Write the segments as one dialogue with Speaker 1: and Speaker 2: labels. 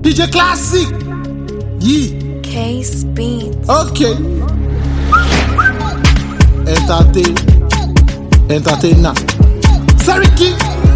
Speaker 1: DJ Classic. Yìí.
Speaker 2: Case Beats.
Speaker 1: Okay. Entertain. Entertainer. Seriki.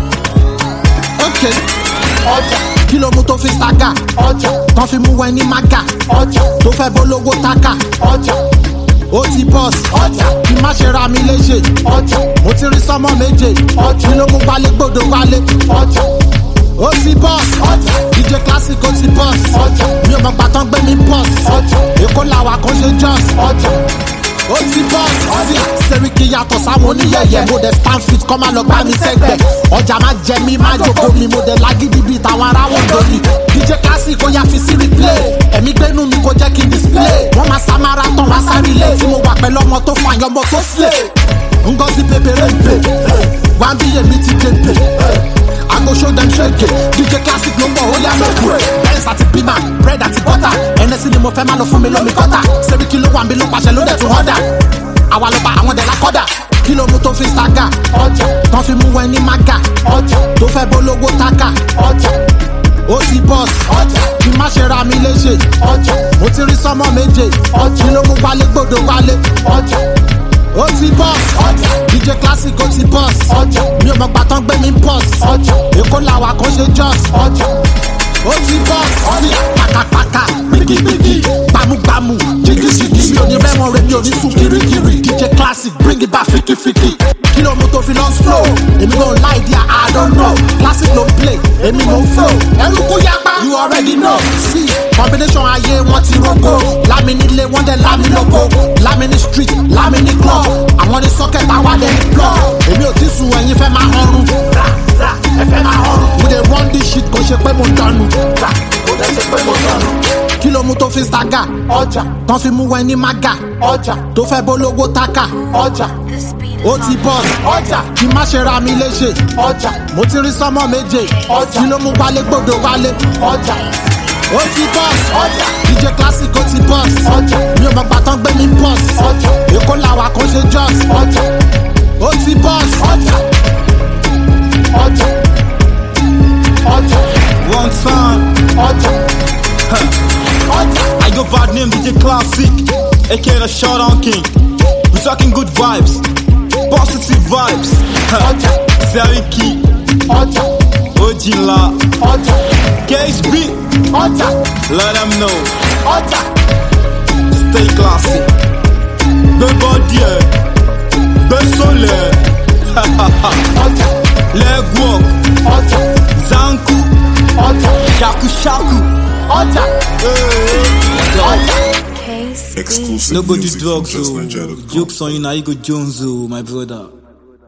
Speaker 1: Okay. Ọjà. Kí ló mú tó fi ṣàgà? Ọjà. Tán fi mú ẹni mága. Ọjà. Tó fẹ́ bólówó tákà. Ọjà. Ó ti bọ́s. Ọjà. Kí má ṣe ra mi léṣe. Ọjà. Mo ti rí sọ́mọ méje. Ọjà. Kí ló mú wálé gbòdo wálé. Ọjà. Ó ti bọ́s. Ọjà. DJ Classic ó ti bọ́s. Ọjà. Mi ò mọ̀ gbàtàn gbé mi bọ́s. Ọjà. Èkó làwà kan ṣe jọ́s. Ọjà ó ti bọ́s. sí sẹ́ríkì yàtọ̀ sáwọn oníyẹ̀yẹ̀ mo dẹ̀ stand fit kọ́ máa lọ gbá mi sẹ́gbẹ̀ ọjà máa jẹ mí máa jókòó mi mo dẹ̀ lágídí bíi tàwọn ará wọn lórí dj classic ó yá fi sí replay ẹ̀mí gbénu mi kò jẹ́ kí n display wọ́n máa sá marathon wá sáré ilé tí mo wà pẹ̀lú ọmọ tó fàyàn ọmọ tó slay ngozi pépéré ń pè wá bí èmi ti dé pè I go show them shake it. DJ Classic ló ń bọ̀ ó yá lóko. Benz àti Pima, bread àti butter. Ẹnẹ́sì ni mo fẹ́ máa lọ fún mi lómi kọ́tà. Sẹ́ríkì ló wà mí ló pàṣẹ ló dẹ̀ tún họ́dà. Àwa ló bá àwọn dẹ̀ lákọ́dà. Kí ló mú tó fi ṣàgà? Ọjà. Tán fi mú ẹni mága. Ọjà. Tó fẹ́ bólówó tákà. Ọjà. Ó ti bọ́s. Ọjà. Kí má ṣe ra mi léṣe. Ọjà. Mo ti rí sọ́mọ méje. Ọjà. Kí ló mú wálé gbòdo wálé. Ọjà ó ti bọ́s. ọjà dj classic ó ti bọ́s. ọjà mi ò mọ̀ gbàtàn gbé mi bọ́s. ọjà èkó làwà kan ṣe jọ́s. ọjà ó ti bọ́s. ọjà pàkàpàkà gbìgìgbìgì gbàmùgbàmù jìgìjìgì mi ò ní rẹ́wọ̀n rẹ̀ mi ò ní sùn kirikiri dj classic bring it back fikifiki kí ló mú tó fi lọ slow èmi kò láì di i don't know classic ló ń play èmi ló ń flow ẹrú kó yapa you already know see combination ayé wọn ti roko lámi nílé wọn dẹ lámi lóko lámi ní street lámi ní club àwọn ní socket àwa dẹ ní plug èmi ò ti sùn ẹyin fẹ́ máa ọrùn rà rà ẹ fẹ́ máa ọrùn we dey run this shit kò ṣe pé mo dànù rà kò dẹ̀ ṣe pé mo dànù kí ló mú tó fi ṣàgà ọjà tán fi mú ẹni mága ọjà tó fẹ́ bólówó tákà ọjà
Speaker 2: This beat
Speaker 1: ó
Speaker 2: is
Speaker 1: ti bọ́s. ọjà kí má ṣe ra mi léṣe. ọjà mo ti rí sọ́mọ méje. ọjà kí ló mú wálé gbòdo wálé. ọjà ó ti bọ́s. ọjà dj classic ó ti bọ́s. ọjà mi ò mọ̀ gbàtàn gbé mi bọ́s. ọjà èkó làwà kan ṣe jọ́s. ọjà ó ti bọ́s. ọjà ọjà ọjà
Speaker 3: One time,
Speaker 1: ọjà ọjà
Speaker 3: I go bad name DJ Classic, aka the Showdown King. We talking good vibes, positive vibes.
Speaker 1: ọjà
Speaker 3: Seriki,
Speaker 1: ọjà
Speaker 3: Ojila,
Speaker 1: ọjà
Speaker 3: Case B,
Speaker 1: ọjà
Speaker 3: let them know.
Speaker 1: ọjà
Speaker 3: Stay classy. Be body, be sole.
Speaker 1: ọjà
Speaker 3: Leg walk,
Speaker 1: ọjà
Speaker 3: Zanku,
Speaker 1: ọjà
Speaker 3: Shaku Shaku.
Speaker 1: ọjà
Speaker 3: Hey.
Speaker 1: ọjà.
Speaker 2: Case Beats.
Speaker 4: Exclusive
Speaker 3: No go do
Speaker 4: music from
Speaker 3: drugs,
Speaker 4: Just
Speaker 3: oh.
Speaker 4: Nigeria.com.
Speaker 3: Jokes on you now, you go Jones, oh, my brother.